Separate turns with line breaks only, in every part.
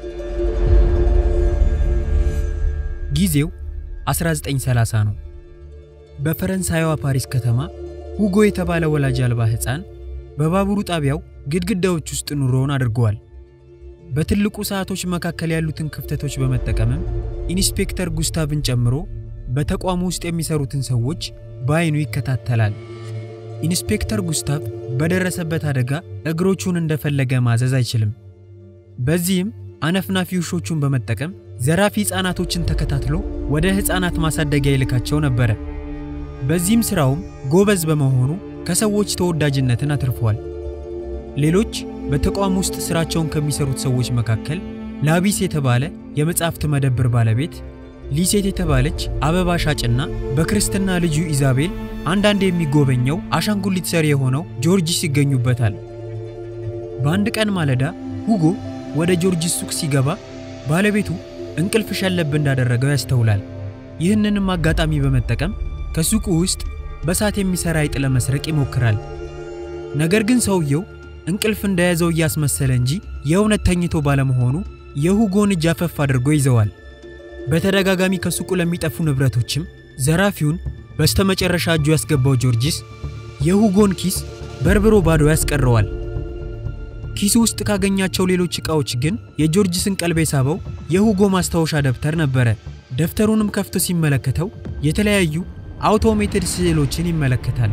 ጊዜው 1930 ነው። በፈረንሳይዋ ፓሪስ ከተማ ሁጎ የተባለ ወላጅ አልባ ሕፃን በባቡሩ ጣቢያው ግድግዳዎች ውስጥ ኑሮውን አድርገዋል። በትልቁ ሰዓቶች መካከል ያሉትን ክፍተቶች በመጠቀምም ኢንስፔክተር ጉስታቭን ጨምሮ በተቋሙ ውስጥ የሚሰሩትን ሰዎች በአይኑ ይከታተላል። ኢንስፔክተር ጉስታቭ በደረሰበት አደጋ እግሮቹን እንደፈለገ ማዘዝ አይችልም። በዚህም አነፍናፊ ውሾቹን በመጠቀም ዘራፊ ሕፃናቶችን ተከታትሎ ወደ ሕፃናት ማሳደጊያ ይልካቸው ነበረ። በዚህም ሥራውም ጎበዝ በመሆኑ ከሰዎች ተወዳጅነትን አትርፏል። ሌሎች በተቋም ውስጥ ሥራቸውን ከሚሰሩት ሰዎች መካከል ላቢስ የተባለ የመጻሕፍት መደብር ባለቤት፣ ሊሴት የተባለች አበባ ሻጭና በክርስትና ልጁ ኢዛቤል አንዳንድ የሚጎበኘው አሻንጉሊት ሰሪ የሆነው ጆርጂስ ይገኙበታል። በአንድ ቀን ማለዳ ሁጎ ወደ ጆርጂስ ሱቅ ሲገባ ባለቤቱ እንቅልፍ ሸለብ እንዳደረገው ያስተውላል። ይህንንም አጋጣሚ በመጠቀም ከሱቁ ውስጥ በሳት የሚሰራ አይጥ ለመስረቅ ይሞክራል። ነገር ግን ሰውየው እንቅልፍ እንደያዘው እያስመሰለ እንጂ የእውነት ተኝቶ ባለመሆኑ የሁጎን እጅ አፈፍ አድርጎ ይዘዋል። በተደጋጋሚ ከሱቁ ለሚጠፉ ንብረቶችም ዘራፊውን በስተመጨረሻ እጁ ያስገባው ጆርጂስ የሁጎን ኪስ በርብሮ ባዶ ያስቀረዋል። ኪሱ ውስጥ ካገኛቸው ሌሎች ዕቃዎች ግን የጆርጂስን ቀልብ የሳበው የሁጎ ማስታወሻ ደብተር ነበረ። ደብተሩንም ከፍቶ ሲመለከተው የተለያዩ አውቶሜትድ ስዕሎችን ይመለከታል።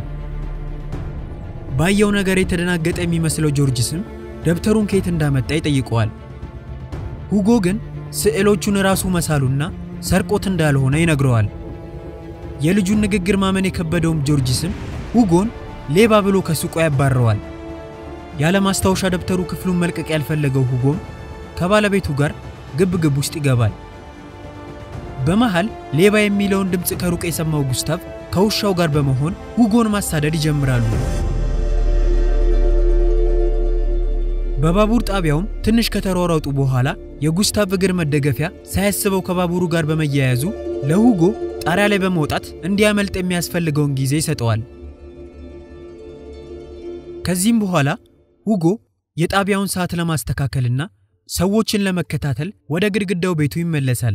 ባየው ነገር የተደናገጠ የሚመስለው ጆርጂስም ደብተሩን ከየት እንዳመጣ ይጠይቀዋል። ሁጎ ግን ስዕሎቹን ራሱ መሳሉና ሰርቆት እንዳልሆነ ይነግረዋል። የልጁን ንግግር ማመን የከበደውም ጆርጂስም ሁጎን ሌባ ብሎ ከሱቁ ያባረዋል። ያለ ማስታወሻ ደብተሩ ክፍሉን መልቀቅ ያልፈለገው ሁጎም ከባለቤቱ ጋር ግብ ግብ ውስጥ ይገባል። በመሃል ሌባ የሚለውን ድምፅ ከሩቅ የሰማው ጉስታቭ ከውሻው ጋር በመሆን ሁጎን ማሳደድ ይጀምራሉ። በባቡር ጣቢያውም ትንሽ ከተሯሯጡ በኋላ የጉስታቭ እግር መደገፊያ ሳያስበው ከባቡሩ ጋር በመያያዙ ለሁጎ ጣሪያ ላይ በመውጣት እንዲያመልጥ የሚያስፈልገውን ጊዜ ይሰጠዋል። ከዚህም በኋላ ሁጎ የጣቢያውን ሰዓት ለማስተካከልና ሰዎችን ለመከታተል ወደ ግድግዳው ቤቱ ይመለሳል።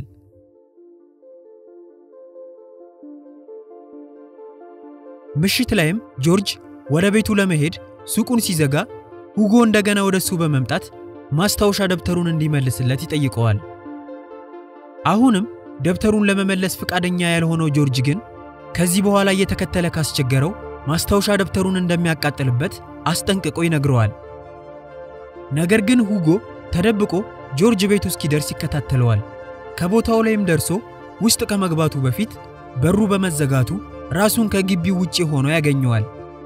ምሽት ላይም ጆርጅ ወደ ቤቱ ለመሄድ ሱቁን ሲዘጋ ሁጎ እንደገና ወደ እሱ በመምጣት ማስታወሻ ደብተሩን እንዲመልስለት ይጠይቀዋል። አሁንም ደብተሩን ለመመለስ ፈቃደኛ ያልሆነው ጆርጅ ግን ከዚህ በኋላ እየተከተለ ካስቸገረው ማስታወሻ ደብተሩን እንደሚያቃጥልበት አስጠንቅቆ ይነግረዋል። ነገር ግን ሁጎ ተደብቆ ጆርጅ ቤቱ እስኪደርስ ይከታተለዋል። ከቦታው ላይም ደርሶ ውስጥ ከመግባቱ በፊት በሩ በመዘጋቱ ራሱን ከግቢው ውጪ ሆኖ ያገኘዋል።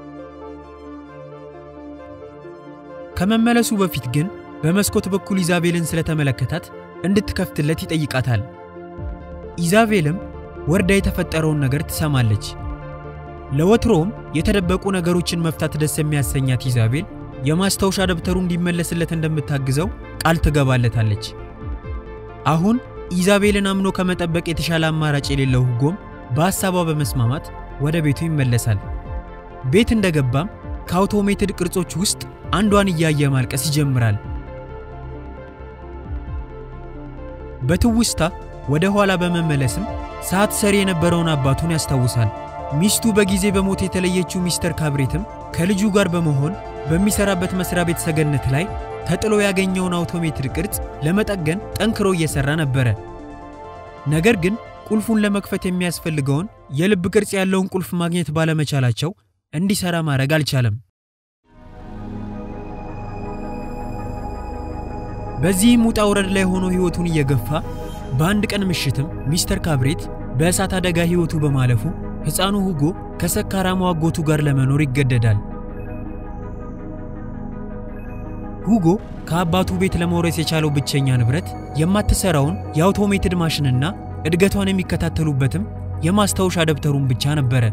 ከመመለሱ በፊት ግን በመስኮት በኩል ኢዛቤልን ስለተመለከታት እንድትከፍትለት ይጠይቃታል። ኢዛቤልም ወርዳ የተፈጠረውን ነገር ትሰማለች። ለወትሮውም የተደበቁ ነገሮችን መፍታት ደስ የሚያሰኛት ኢዛቤል የማስታወሻ ደብተሩ እንዲመለስለት እንደምታግዘው ቃል ትገባለታለች። አሁን ኢዛቤልን አምኖ ከመጠበቅ የተሻለ አማራጭ የሌለው ሁጎም በሐሳቧ በመስማማት ወደ ቤቱ ይመለሳል። ቤት እንደገባም ከአውቶሜትድ ቅርጾች ውስጥ አንዷን እያየ ማልቀስ ይጀምራል። በትውስታ ወደ ኋላ በመመለስም ሰዓት ሰሪ የነበረውን አባቱን ያስታውሳል። ሚስቱ በጊዜ በሞት የተለየችው ሚስተር ካብሬትም ከልጁ ጋር በመሆን በሚሰራበት መስሪያ ቤት ሰገነት ላይ ተጥሎ ያገኘውን አውቶሜትድ ቅርጽ ለመጠገን ጠንክሮ እየሰራ ነበረ። ነገር ግን ቁልፉን ለመክፈት የሚያስፈልገውን የልብ ቅርጽ ያለውን ቁልፍ ማግኘት ባለመቻላቸው እንዲሰራ ማድረግ አልቻለም። በዚህም ውጣ ውረድ ላይ ሆኖ ሕይወቱን እየገፋ በአንድ ቀን ምሽትም ሚስተር ካብሬት በእሳት አደጋ ሕይወቱ በማለፉ ሕፃኑ ሁጎ ከሰካራሙ አጎቱ ጋር ለመኖር ይገደዳል። ሁጎ ከአባቱ ቤት ለመውረስ የቻለው ብቸኛ ንብረት የማትሰራውን የአውቶሜትድ ማሽንና እድገቷን የሚከታተሉበትም የማስታወሻ ደብተሩን ብቻ ነበረ።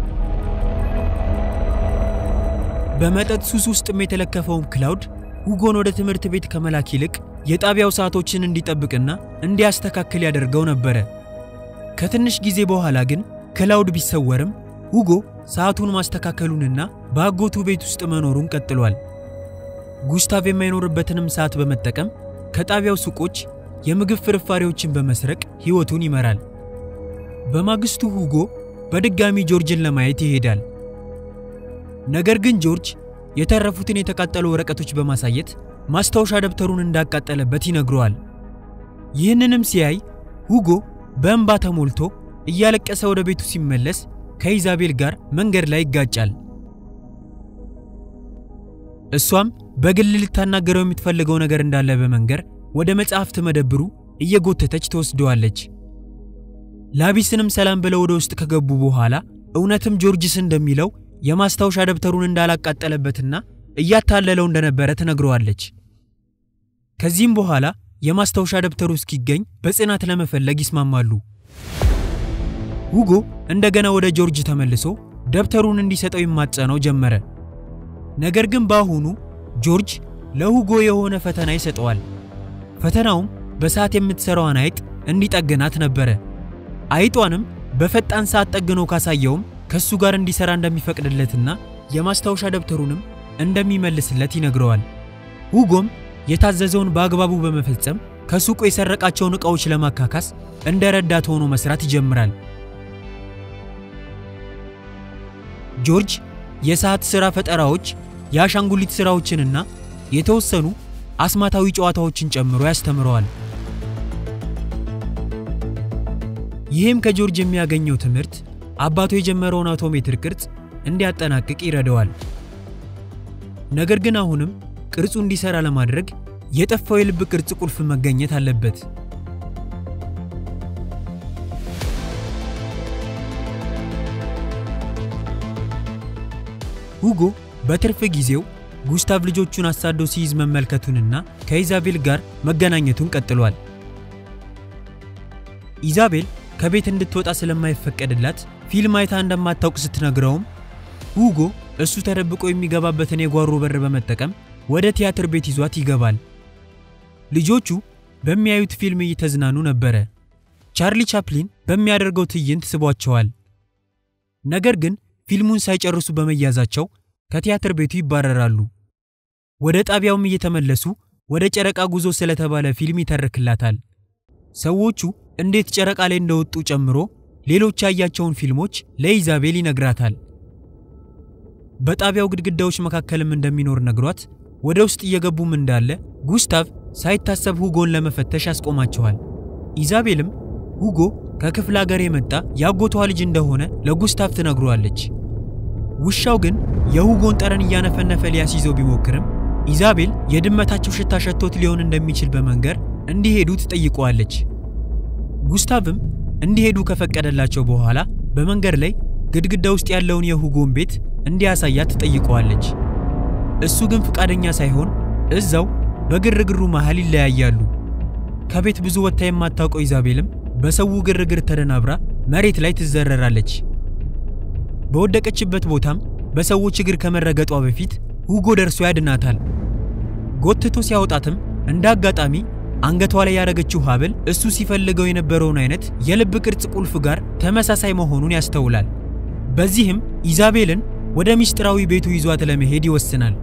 በመጠጥ ሱስ ውስጥም የተለከፈውም ክላውድ ሁጎን ወደ ትምህርት ቤት ከመላክ ይልቅ የጣቢያው ሰዓቶችን እንዲጠብቅና እንዲያስተካክል ያደርገው ነበረ። ከትንሽ ጊዜ በኋላ ግን ክላውድ ቢሰወርም ሁጎ ሰዓቱን ማስተካከሉንና በአጎቱ ቤት ውስጥ መኖሩን ቀጥሏል። ጉስታቭ የማይኖርበትንም ሰዓት በመጠቀም ከጣቢያው ሱቆች የምግብ ፍርፋሪዎችን በመስረቅ ሕይወቱን ይመራል። በማግስቱ ሁጎ በድጋሚ ጆርጅን ለማየት ይሄዳል። ነገር ግን ጆርጅ የተረፉትን የተቃጠሉ ወረቀቶች በማሳየት ማስታወሻ ደብተሩን እንዳቃጠለበት ይነግረዋል። ይህንንም ሲያይ ሁጎ በእንባ ተሞልቶ እያለቀሰ ወደ ቤቱ ሲመለስ ከኢዛቤል ጋር መንገድ ላይ ይጋጫል። እሷም በግል ልታናገረው የምትፈልገው ነገር እንዳለ በመንገር ወደ መጽሐፍት መደብሩ እየጎተተች ትወስደዋለች። ላቢስንም ሰላም ብለው ወደ ውስጥ ከገቡ በኋላ እውነትም ጆርጅስ እንደሚለው የማስታወሻ ደብተሩን እንዳላቃጠለበትና እያታለለው እንደነበረ ትነግረዋለች። ከዚህም በኋላ የማስታወሻ ደብተሩ እስኪገኝ በጽናት ለመፈለግ ይስማማሉ። ሁጎ እንደገና ወደ ጆርጅ ተመልሶ ደብተሩን እንዲሰጠው ይማጸነው ጀመረ። ነገር ግን በአሁኑ ጆርጅ ለሁጎ የሆነ ፈተና ይሰጠዋል። ፈተናውም በሰዓት የምትሰራዋን አይጥ እንዲጠግናት ነበረ። አይጧንም በፈጣን ሰዓት ጠግኖ ካሳየውም ከሱ ጋር እንዲሰራ እንደሚፈቅድለትና የማስታወሻ ደብተሩንም እንደሚመልስለት ይነግረዋል። ሁጎም የታዘዘውን በአግባቡ በመፈጸም ከሱቁ የሰረቃቸውን ዕቃዎች ለማካካስ እንደ ረዳት ሆኖ መስራት ይጀምራል። ጆርጅ የሰዓት ሥራ ፈጠራዎች፣ የአሻንጉሊት ሥራዎችንና የተወሰኑ አስማታዊ ጨዋታዎችን ጨምሮ ያስተምረዋል። ይህም ከጆርጅ የሚያገኘው ትምህርት አባቱ የጀመረውን አውቶሜትር ቅርጽ እንዲያጠናቅቅ ይረዳዋል። ነገር ግን አሁንም ቅርጹ እንዲሰራ ለማድረግ የጠፋው የልብ ቅርጽ ቁልፍ መገኘት አለበት። ሁጎ በትርፍ ጊዜው ጉስታቭ ልጆቹን አሳዶ ሲይዝ መመልከቱንና ከኢዛቤል ጋር መገናኘቱን ቀጥሏል። ኢዛቤል ከቤት እንድትወጣ ስለማይፈቀድላት ፊልም አይታ እንደማታውቅ ስትነግረውም ሁጎ እሱ ተደብቆ የሚገባበትን የጓሮ በር በመጠቀም ወደ ቲያትር ቤት ይዟት ይገባል። ልጆቹ በሚያዩት ፊልም እየተዝናኑ ነበረ። ቻርሊ ቻፕሊን በሚያደርገው ትዕይንት ስቧቸዋል። ነገር ግን ፊልሙን ሳይጨርሱ በመያዛቸው ከቲያትር ቤቱ ይባረራሉ። ወደ ጣቢያውም እየተመለሱ ወደ ጨረቃ ጉዞ ስለተባለ ፊልም ይተርክላታል። ሰዎቹ እንዴት ጨረቃ ላይ እንደወጡ ጨምሮ ሌሎች ያያቸውን ፊልሞች ለኢዛቤል ይነግራታል። በጣቢያው ግድግዳዎች መካከልም እንደሚኖር ነግሯት ወደ ውስጥ እየገቡም እንዳለ ጉስታቭ ሳይታሰብ ሁጎን ለመፈተሽ ያስቆማቸዋል። ኢዛቤልም ሁጎ ከክፍለ ሀገር የመጣ ያጎቷ ልጅ እንደሆነ ለጉስታቭ ትነግሯለች። ውሻው ግን የሁጎን ጠረን እያነፈነፈ ሊያስይዘው ቢሞክርም ኢዛቤል የድመታቸው ሽታ ሸቶት ሊሆን እንደሚችል በመንገር እንዲሄዱ ትጠይቀዋለች። ጉስታቭም እንዲሄዱ ከፈቀደላቸው በኋላ በመንገድ ላይ ግድግዳ ውስጥ ያለውን የሁጎን ቤት እንዲያሳያት ትጠይቀዋለች። እሱ ግን ፍቃደኛ ሳይሆን እዛው በግርግሩ መሃል ይለያያሉ። ከቤት ብዙ ወጥታ የማታውቀው ኢዛቤልም በሰው ግርግር ተደናብራ መሬት ላይ ትዘረራለች። በወደቀችበት ቦታም በሰዎች እግር ከመረገጧ በፊት ሁጎ ደርሶ ያድናታል። ጎትቶ ሲያወጣትም እንደ አጋጣሚ አንገቷ ላይ ያደረገችው ሐብል እሱ ሲፈልገው የነበረውን አይነት የልብ ቅርጽ ቁልፍ ጋር ተመሳሳይ መሆኑን ያስተውላል። በዚህም ኢዛቤልን ወደ ምስጢራዊ ቤቱ ይዟት ለመሄድ ይወስናል።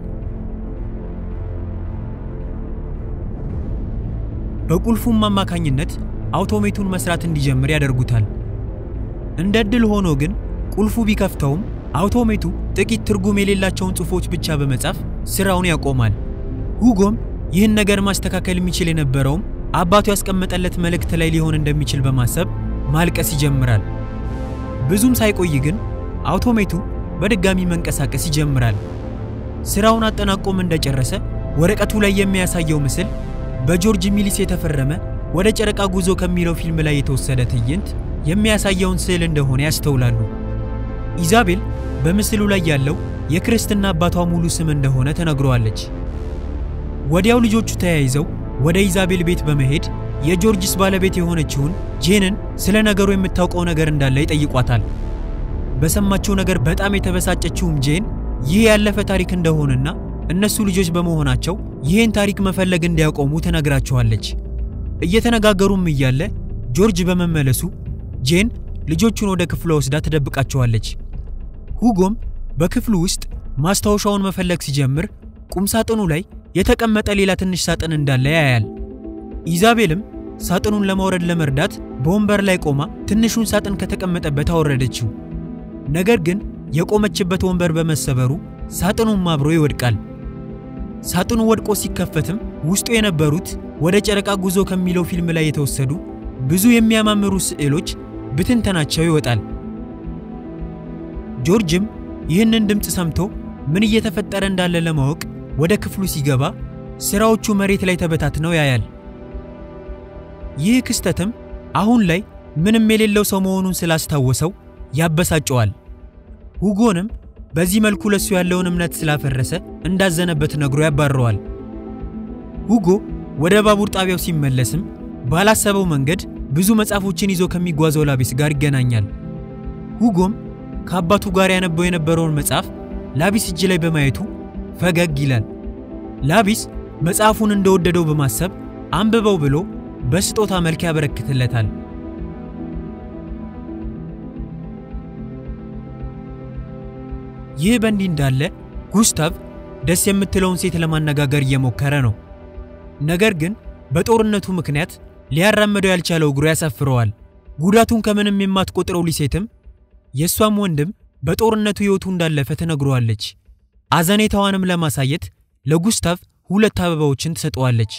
በቁልፉም አማካኝነት አውቶሜቱን መስራት እንዲጀምር ያደርጉታል። እንደ ዕድል ሆኖ ግን ቁልፉ ቢከፍተውም አውቶሜቱ ጥቂት ትርጉም የሌላቸውን ጽሑፎች ብቻ በመጻፍ ስራውን ያቆማል። ሁጎም ይህን ነገር ማስተካከል የሚችል የነበረውም አባቱ ያስቀመጠለት መልእክት ላይ ሊሆን እንደሚችል በማሰብ ማልቀስ ይጀምራል። ብዙም ሳይቆይ ግን አውቶሜቱ በድጋሚ መንቀሳቀስ ይጀምራል። ስራውን አጠናቆም እንደጨረሰ ወረቀቱ ላይ የሚያሳየው ምስል በጆርጅ ሚሊስ የተፈረመ ወደ ጨረቃ ጉዞ ከሚለው ፊልም ላይ የተወሰደ ትዕይንት የሚያሳየውን ስዕል እንደሆነ ያስተውላሉ። ኢዛቤል በምስሉ ላይ ያለው የክርስትና አባቷ ሙሉ ስም እንደሆነ ተነግሯለች። ወዲያው ልጆቹ ተያይዘው ወደ ኢዛቤል ቤት በመሄድ የጆርጅስ ባለቤት የሆነችውን ጄንን ስለ ነገሩ የምታውቀው ነገር እንዳለ ይጠይቋታል። በሰማችው ነገር በጣም የተበሳጨችውም ጄን ይህ ያለፈ ታሪክ እንደሆነና እነሱ ልጆች በመሆናቸው ይህን ታሪክ መፈለግ እንዲያቆሙ ትነግራቸዋለች። እየተነጋገሩም እያለ ጆርጅ በመመለሱ ጄን ልጆቹን ወደ ክፍሏ ወስዳ ትደብቃቸዋለች። ሁጎም በክፍሉ ውስጥ ማስታወሻውን መፈለግ ሲጀምር ቁምሳጥኑ ላይ የተቀመጠ ሌላ ትንሽ ሳጥን እንዳለ ያያል። ኢዛቤልም ሳጥኑን ለማውረድ ለመርዳት በወንበር ላይ ቆማ ትንሹን ሳጥን ከተቀመጠበት አወረደችው። ነገር ግን የቆመችበት ወንበር በመሰበሩ ሳጥኑም አብሮ ይወድቃል። ሳጥኑ ወድቆ ሲከፈትም ውስጡ የነበሩት ወደ ጨረቃ ጉዞ ከሚለው ፊልም ላይ የተወሰዱ ብዙ የሚያማምሩ ስዕሎች ብትንተናቸው ይወጣል። ጆርጅም ይህንን ድምፅ ሰምቶ ምን እየተፈጠረ እንዳለ ለማወቅ ወደ ክፍሉ ሲገባ ስራዎቹ መሬት ላይ ተበታትነው ያያል። ይህ ክስተትም አሁን ላይ ምንም የሌለው ሰው መሆኑን ስላስታወሰው ያበሳጨዋል። ሁጎንም በዚህ መልኩ ለሱ ያለውን እምነት ስላፈረሰ እንዳዘነበት ነግሮ ያባረዋል። ሁጎ ወደ ባቡር ጣቢያው ሲመለስም ባላሰበው መንገድ ብዙ መጽሐፎችን ይዞ ከሚጓዘው ላቢስ ጋር ይገናኛል። ሁጎም ከአባቱ ጋር ያነበው የነበረውን መጽሐፍ ላቢስ እጅ ላይ በማየቱ ፈገግ ይላል። ላቢስ መጽሐፉን እንደወደደው በማሰብ አንብበው ብሎ በስጦታ መልክ ያበረክትለታል። ይህ በእንዲህ እንዳለ ጉስታቭ ደስ የምትለውን ሴት ለማነጋገር እየሞከረ ነው። ነገር ግን በጦርነቱ ምክንያት ሊያራምደው ያልቻለው እግሩ ያሳፍረዋል። ጉዳቱን ከምንም የማትቆጥረው ሊሴትም የእሷም ወንድም በጦርነቱ ሕይወቱ እንዳለፈ ትነግረዋለች። አዘኔታዋንም ለማሳየት ለጉስታቭ ሁለት አበባዎችን ትሰጠዋለች።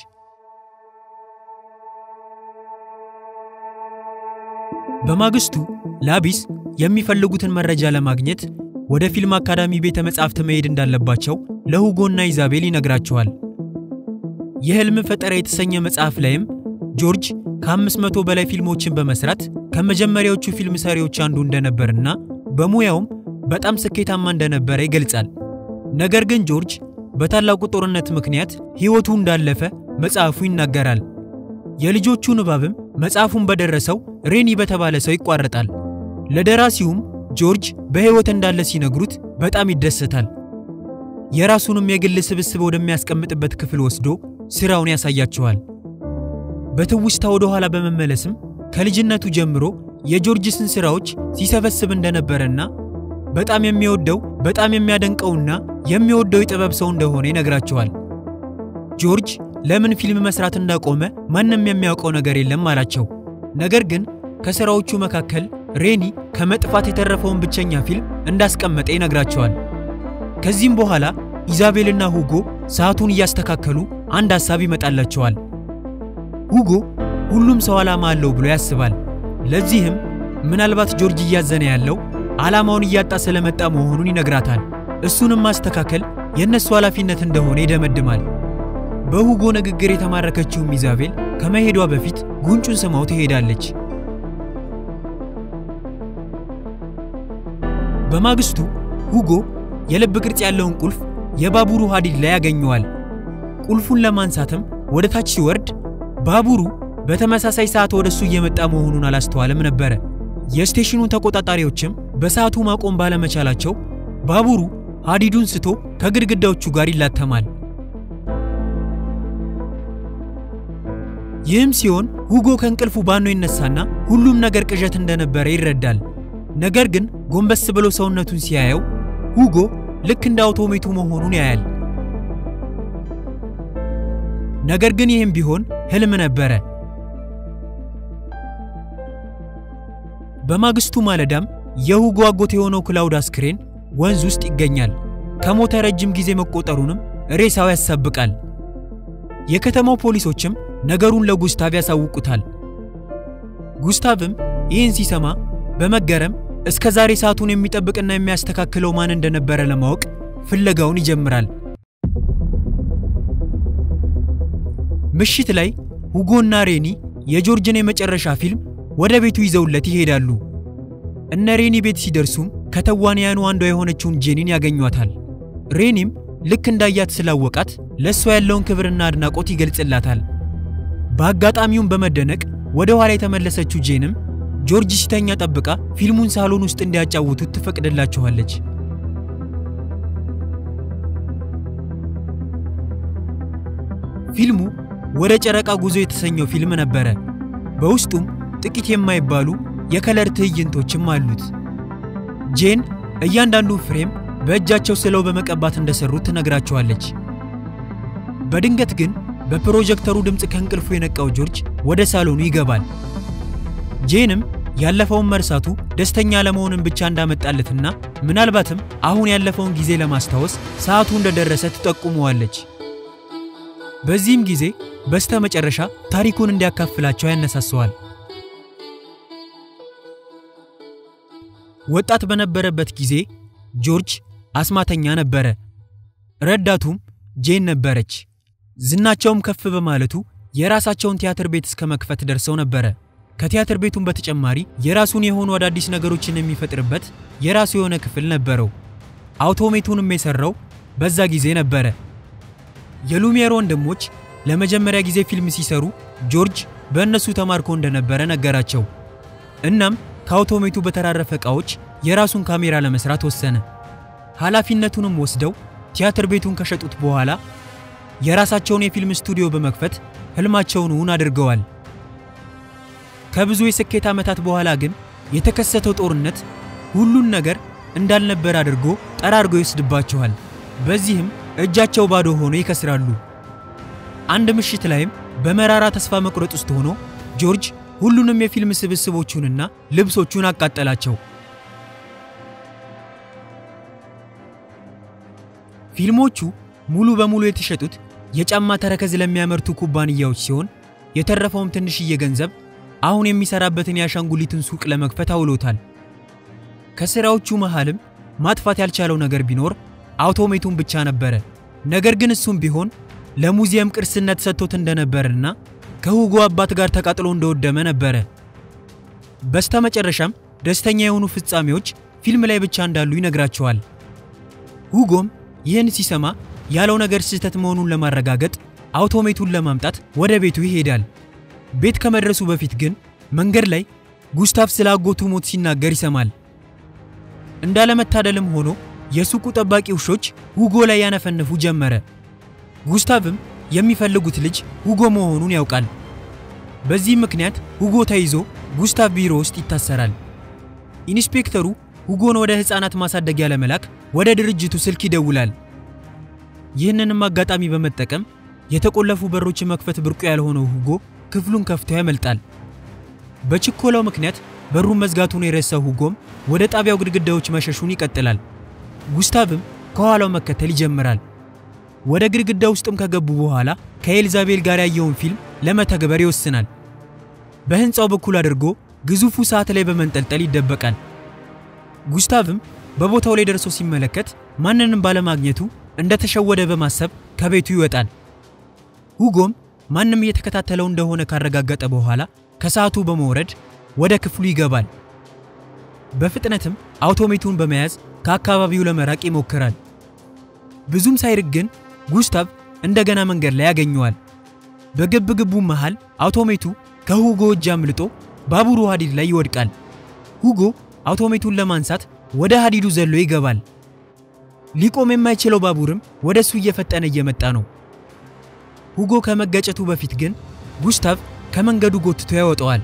በማግስቱ ላቢስ የሚፈልጉትን መረጃ ለማግኘት ወደ ፊልም አካዳሚ ቤተ መጻሕፍት መሄድ እንዳለባቸው ለሁጎና ኢዛቤል ይነግራቸዋል። የሕልም ፈጠራ የተሰኘ መጽሐፍ ላይም ጆርጅ ከ500 በላይ ፊልሞችን በመስራት ከመጀመሪያዎቹ ፊልም ሰሪዎች አንዱ እንደነበርና በሙያውም በጣም ስኬታማ እንደነበረ ይገልጻል። ነገር ግን ጆርጅ በታላቁ ጦርነት ምክንያት ሕይወቱ እንዳለፈ መጽሐፉ ይናገራል። የልጆቹ ንባብም መጽሐፉን በደረሰው ሬኒ በተባለ ሰው ይቋረጣል። ለደራሲውም ጆርጅ በሕይወት እንዳለ ሲነግሩት በጣም ይደሰታል። የራሱንም የግል ስብስብ ወደሚያስቀምጥበት ክፍል ወስዶ ሥራውን ያሳያቸዋል። በትውስታ ወደ ኋላ በመመለስም ከልጅነቱ ጀምሮ የጆርጅስን ሥራዎች ሲሰበስብ እንደነበረና በጣም የሚወደው በጣም የሚያደንቀውና የሚወደው የጥበብ ሰው እንደሆነ ይነግራቸዋል። ጆርጅ ለምን ፊልም መስራት እንዳቆመ ማንም የሚያውቀው ነገር የለም አላቸው። ነገር ግን ከሥራዎቹ መካከል ሬኒ ከመጥፋት የተረፈውን ብቸኛ ፊልም እንዳስቀመጠ ይነግራቸዋል። ከዚህም በኋላ ኢዛቤልና ሁጎ ሰዓቱን እያስተካከሉ አንድ ሐሳብ ይመጣላቸዋል። ሁጎ ሁሉም ሰው ዓላማ አለው ብሎ ያስባል። ለዚህም ምናልባት ጆርጅ እያዘነ ያለው ዓላማውን እያጣ ስለመጣ መሆኑን ይነግራታል። እሱንም ማስተካከል የእነሱ ኃላፊነት እንደሆነ ይደመድማል። በሁጎ ንግግር የተማረከችውም ኢዛቤል ከመሄዷ በፊት ጉንጩን ስማው ትሄዳለች። በማግስቱ ሁጎ የልብ ቅርጽ ያለውን ቁልፍ የባቡሩ ሐዲድ ላይ ያገኘዋል። ቁልፉን ለማንሳትም ወደ ታች ሲወርድ ባቡሩ በተመሳሳይ ሰዓት ወደ እሱ እየመጣ መሆኑን አላስተዋለም ነበረ። የስቴሽኑ ተቆጣጣሪዎችም በሰዓቱ ማቆም ባለመቻላቸው ባቡሩ ሐዲዱን ስቶ ከግድግዳዎቹ ጋር ይላተማል። ይህም ሲሆን ሁጎ ከእንቅልፉ ባኖ ይነሳና ሁሉም ነገር ቅዠት እንደነበረ ይረዳል። ነገር ግን ጎንበስ ብሎ ሰውነቱን ሲያየው ሁጎ ልክ እንደ አውቶሜቱ መሆኑን ያያል። ነገር ግን ይህም ቢሆን ህልም ነበረ። በማግስቱ ማለዳም የሁጎ አጎት የሆነው ክላውድ አስክሬን ወንዝ ውስጥ ይገኛል። ከሞተ ረጅም ጊዜ መቆጠሩንም ሬሳው ያሳብቃል። የከተማው ፖሊሶችም ነገሩን ለጉስታቭ ያሳውቁታል። ጉስታቭም ይህን ሲሰማ በመገረም እስከ ዛሬ ሰዓቱን የሚጠብቅና የሚያስተካክለው ማን እንደነበረ ለማወቅ ፍለጋውን ይጀምራል። ምሽት ላይ ሁጎና ሬኒ የጆርጅን የመጨረሻ ፊልም ወደ ቤቱ ይዘውለት ይሄዳሉ። እነ ሬኒ ቤት ሲደርሱም ከተዋንያኑ አንዷ የሆነችውን ጄኒን ያገኟታል። ሬኒም ልክ እንዳያት ስላወቃት ለእሷ ያለውን ክብርና አድናቆት ይገልጽላታል። በአጋጣሚውም በመደነቅ ወደ ኋላ የተመለሰችው ጄንም ጆርጅ ሲተኛ ጠብቃ ፊልሙን ሳሎን ውስጥ እንዲያጫውቱት ትፈቅድላቸዋለች። ፊልሙ ወደ ጨረቃ ጉዞ የተሰኘው ፊልም ነበረ። በውስጡም ጥቂት የማይባሉ የከለር ትዕይንቶችም አሉት። ጄን እያንዳንዱ ፍሬም በእጃቸው ስለው በመቀባት እንደሰሩት ትነግራቸዋለች። በድንገት ግን በፕሮጀክተሩ ድምፅ ከእንቅልፉ የነቃው ጆርጅ ወደ ሳሎኑ ይገባል። ጄንም ያለፈውን መርሳቱ ደስተኛ ለመሆንን ብቻ እንዳመጣለትና ምናልባትም አሁን ያለፈውን ጊዜ ለማስታወስ ሰዓቱ እንደደረሰ ትጠቁመዋለች። በዚህም ጊዜ በስተ መጨረሻ ታሪኩን እንዲያካፍላቸው ያነሳሰዋል። ወጣት በነበረበት ጊዜ ጆርጅ አስማተኛ ነበረ። ረዳቱም ጄን ነበረች። ዝናቸውም ከፍ በማለቱ የራሳቸውን ቲያትር ቤት እስከ መክፈት ደርሰው ነበረ። ከቲያትር ቤቱም በተጨማሪ የራሱን የሆኑ አዳዲስ ነገሮችን የሚፈጥርበት የራሱ የሆነ ክፍል ነበረው። አውቶሜቱንም የሰራው በዛ ጊዜ ነበረ። የሉሚየር ወንድሞች ለመጀመሪያ ጊዜ ፊልም ሲሰሩ ጆርጅ በእነሱ ተማርኮ እንደነበረ ነገራቸው። እናም ከአውቶሜቱ በተራረፈ ዕቃዎች የራሱን ካሜራ ለመስራት ወሰነ። ኃላፊነቱንም ወስደው ቲያትር ቤቱን ከሸጡት በኋላ የራሳቸውን የፊልም ስቱዲዮ በመክፈት ህልማቸውን እውን አድርገዋል። ከብዙ የስኬት ዓመታት በኋላ ግን የተከሰተው ጦርነት ሁሉን ነገር እንዳልነበር አድርጎ ጠራርጎ ይወስድባቸዋል። በዚህም እጃቸው ባዶ ሆኖ ይከስራሉ። አንድ ምሽት ላይም በመራራ ተስፋ መቁረጥ ውስጥ ሆኖ ጆርጅ ሁሉንም የፊልም ስብስቦቹንና ልብሶቹን አቃጠላቸው። ፊልሞቹ ሙሉ በሙሉ የተሸጡት የጫማ ተረከዝ ለሚያመርቱ ኩባንያዎች ሲሆን የተረፈውም ትንሽዬ ገንዘብ አሁን የሚሰራበትን የአሻንጉሊትን ሱቅ ለመክፈት አውሎታል። ከስራዎቹ መሃልም ማጥፋት ያልቻለው ነገር ቢኖር አውቶሜቱን ብቻ ነበረ። ነገር ግን እሱም ቢሆን ለሙዚየም ቅርስነት ሰጥቶት እንደነበርና ከሁጎ አባት ጋር ተቃጥሎ እንደወደመ ነበረ። በስተመጨረሻም ደስተኛ የሆኑ ፍጻሜዎች ፊልም ላይ ብቻ እንዳሉ ይነግራቸዋል። ሁጎም ይህን ሲሰማ ያለው ነገር ስህተት መሆኑን ለማረጋገጥ አውቶሜቱን ለማምጣት ወደ ቤቱ ይሄዳል። ቤት ከመድረሱ በፊት ግን መንገድ ላይ ጉስታቭ ስለ አጎቱ ሞት ሲናገር ይሰማል። እንዳለመታደልም ሆኖ የሱቁ ጠባቂ ውሾች ሁጎ ላይ ያነፈንፉ ጀመረ። ጉስታቭም የሚፈልጉት ልጅ ሁጎ መሆኑን ያውቃል። በዚህ ምክንያት ሁጎ ተይዞ ጉስታቭ ቢሮ ውስጥ ይታሰራል። ኢንስፔክተሩ ሁጎን ወደ ሕፃናት ማሳደጊያ ለመላክ ወደ ድርጅቱ ስልክ ይደውላል። ይህንንም አጋጣሚ በመጠቀም የተቆለፉ በሮችን መክፈት ብርቁ ያልሆነው ሁጎ ክፍሉን ከፍቶ ያመልጣል። በችኮላው ምክንያት በሩን መዝጋቱን የረሳው ሁጎም ወደ ጣቢያው ግድግዳዎች መሸሹን ይቀጥላል። ጉስታቭም ከኋላው መከተል ይጀምራል። ወደ ግድግዳ ውስጥም ከገቡ በኋላ ከኤልዛቤል ጋር ያየውን ፊልም ለመተግበር ይወስናል። በህንፃው በኩል አድርጎ ግዙፉ ሰዓት ላይ በመንጠልጠል ይደበቃል። ጉስታቭም በቦታው ላይ ደርሶ ሲመለከት ማንንም ባለማግኘቱ እንደተሸወደ በማሰብ ከቤቱ ይወጣል። ሁጎም ማንም እየተከታተለው እንደሆነ ካረጋገጠ በኋላ ከሰዓቱ በመውረድ ወደ ክፍሉ ይገባል። በፍጥነትም አውቶሜቱን በመያዝ ከአካባቢው ለመራቅ ይሞክራል። ብዙም ሳይርቅ ግን ጉስታቭ እንደገና መንገድ ላይ ያገኘዋል። በግብ ግቡ መሃል አውቶሜቱ ከሁጎ እጅ አምልጦ ባቡሩ ሀዲድ ላይ ይወድቃል። ሁጎ አውቶሜቱን ለማንሳት ወደ ሀዲዱ ዘሎ ይገባል። ሊቆም የማይችለው ባቡርም ወደ እሱ እየፈጠነ እየመጣ ነው። ሁጎ ከመገጨቱ በፊት ግን ጉስታቭ ከመንገዱ ጎትቶ ያወጣዋል።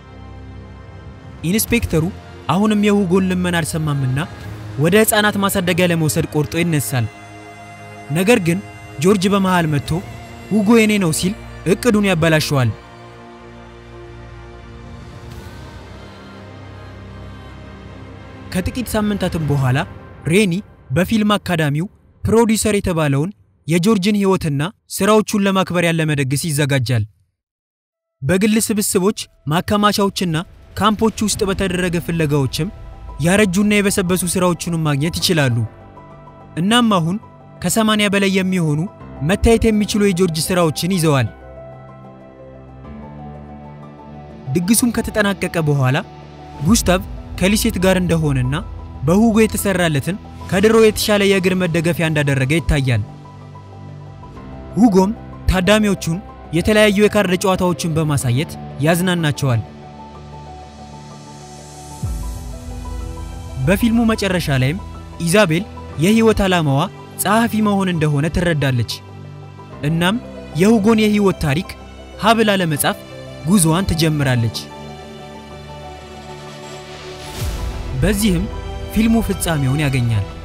ኢንስፔክተሩ አሁንም የሁጎን ልመና አልሰማምና ወደ ሕፃናት ማሳደጊያ ለመውሰድ ቆርጦ ይነሳል። ነገር ግን ጆርጅ በመሃል መጥቶ ሁጎ የኔ ነው ሲል እቅዱን ያበላሸዋል። ከጥቂት ሳምንታትም በኋላ ሬኒ በፊልም አካዳሚው ፕሮዲውሰር የተባለውን የጆርጅን ሕይወትና ሥራዎቹን ለማክበር ያለመ ድግስ ይዘጋጃል። በግል ስብስቦች ማከማቻዎችና ካምፖች ውስጥ በተደረገ ፍለጋዎችም ያረጁና የበሰበሱ ሥራዎቹንም ማግኘት ይችላሉ። እናም አሁን ከሰማንያ በላይ የሚሆኑ መታየት የሚችሉ የጆርጅ ሥራዎችን ይዘዋል። ድግሱም ከተጠናቀቀ በኋላ ጉስታቭ ከሊሴት ጋር እንደሆነና በሁጎ የተሰራለትን ከድሮ የተሻለ የእግር መደገፊያ እንዳደረገ ይታያል። ሁጎም ታዳሚዎቹን የተለያዩ የካርድ ጨዋታዎችን በማሳየት ያዝናናቸዋል። በፊልሙ መጨረሻ ላይም ኢዛቤል የህይወት ዓላማዋ ጸሐፊ መሆን እንደሆነ ትረዳለች። እናም የሁጎን የህይወት ታሪክ ሀብላ ለመጻፍ ጉዞዋን ትጀምራለች። በዚህም ፊልሙ ፍጻሜውን ያገኛል።